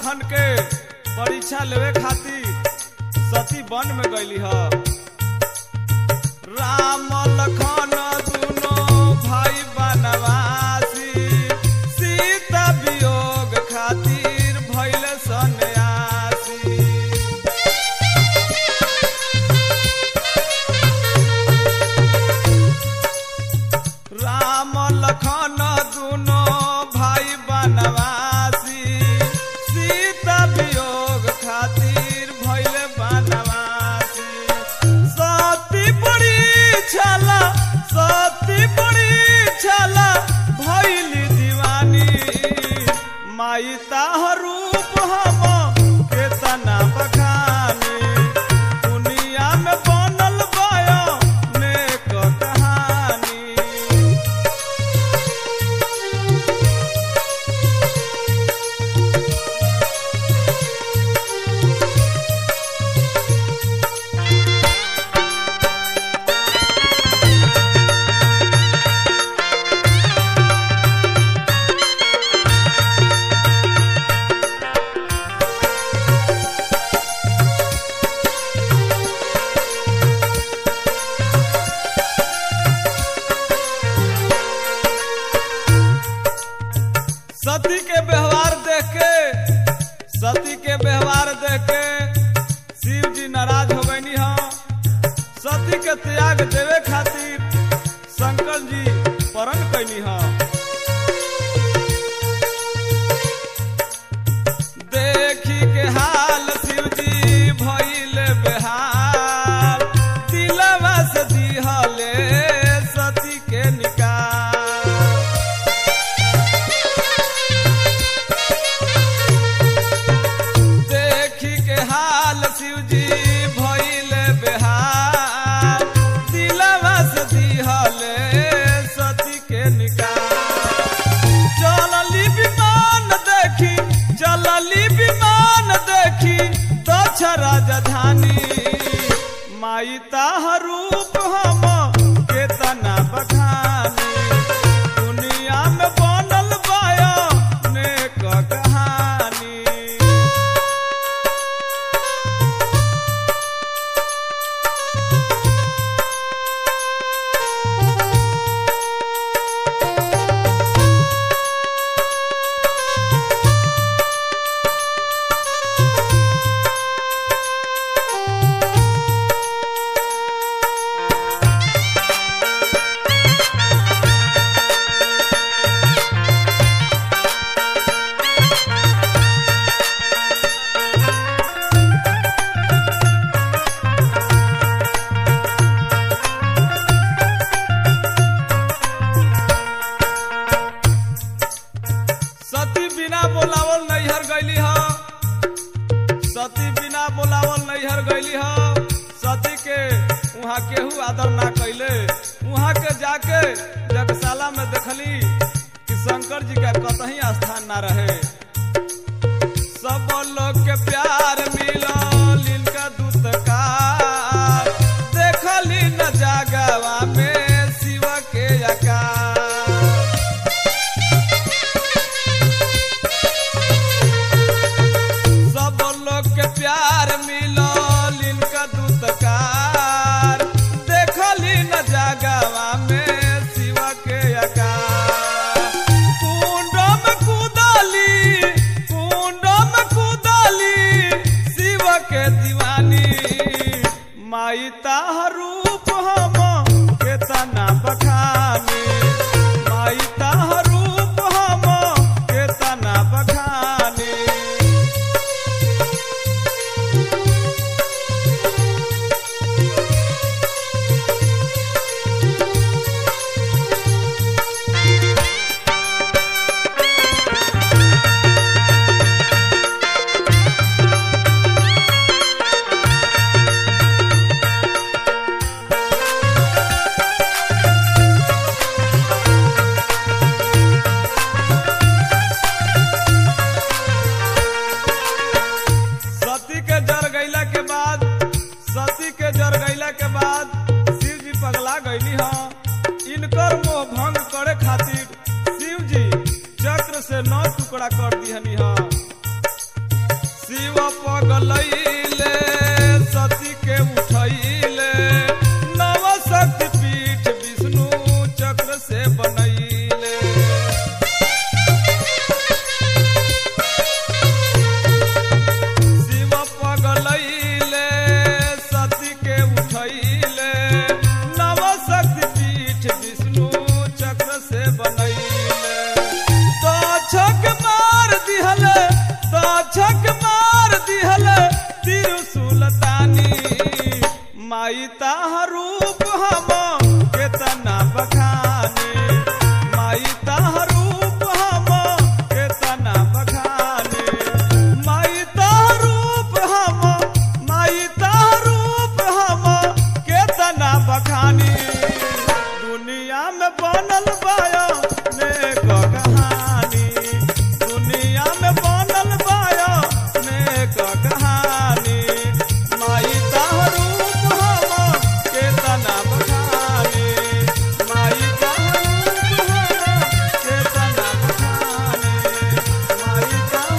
लखन के परीक्षा लेवे खातिर सती वन में गईली ह राम लखन दुनो भाई बनवासी सीता वियोग खातिर भइल सन्यासी राम लखन दुनो भाई बनवासी सीता वियोग खातिर भइल बनवासी सती बड़ी छला सती बड़ी छला भइल दीवानी माई ताह रूप हम केतना बखानी दुनिया में बनल बायो नेक कहानी सती के व्यवहार देख के सती के व्यवहार देख के शिव जी नाराज हो गई हाँ सती के त्याग देवे खातिर शंकर जी परण कैनी हाँ देखी के हाल शिव जी भइल बेहाल दिलवा से दिहले सती के निकाल देखी के हाल शिव जी भइल बेहाल दिलवा से दिहले सती के निकाल चलली विमान देखी चलली विमान देखी दक्ष राजधानी माई ताह रूप हम केतना बखानी दुनिया में बनल बाया नेक कहानी सती बिना बोलावल नैहर गईली ह सती बिना बोलावल नैहर गईली ह सती के वहाँ केहू आदर ना कैले वहाँ के जाके जगशाला में देखली कि शंकर जी का कतही स्थान ना रहे सब लोग के प्यार मिलल इनका दूतकार देखली न जागवा में शिव के आकार सब लोग के प्यार मिलल इनका दूतकार देखली न जागवा में शिव के आकार कुंड में कूदली कुंड में कूदली शिव के दीवानी माई ताह रूप हम केतना बखानी माई ताह रूप हम केतना बखानी सती के जर गईला के बाद सती के जर गईला के बाद शिव जी पगला गईली हाँ इनकर मोह भंग करे खातिर शिव जी चक्र से नौ टुकड़ा कर दिहनी हाँ माई ताहरू